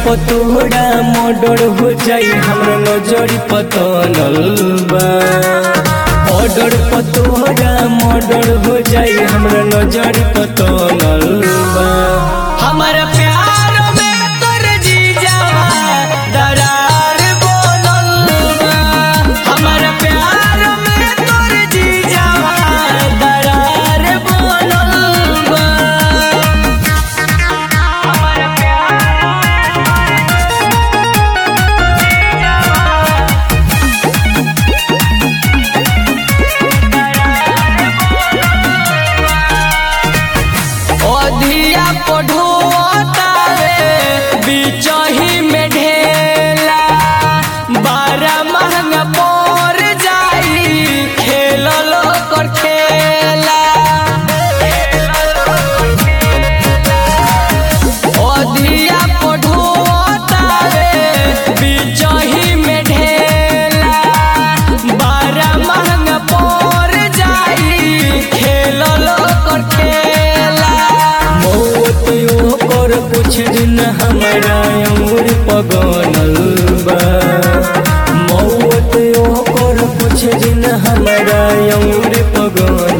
पतोड़ा मोडर हो जाई हमरा नजरी पतनल बा ऑर्डर पतोड़ा मोडर हो जाई हमरा नजरी पतनल बा हमारा प्यार में तोर जीजा दरार बोलल बा हमारा प्यार में तोर जीजा दरार बोलल बा अधिया पढ़ोतावे बिचही में ढेला बारह महंगा पर जाई खेलल कर खेला अधिया पढ़ोतावे बिचही में ढेला बारह महंगा पर जाई खेलल कर खेला मौत ओकर कुछ दिन हमारा उम्र पगनल बा मौत ओकर कुछ दिन हमारा उम्र पगनल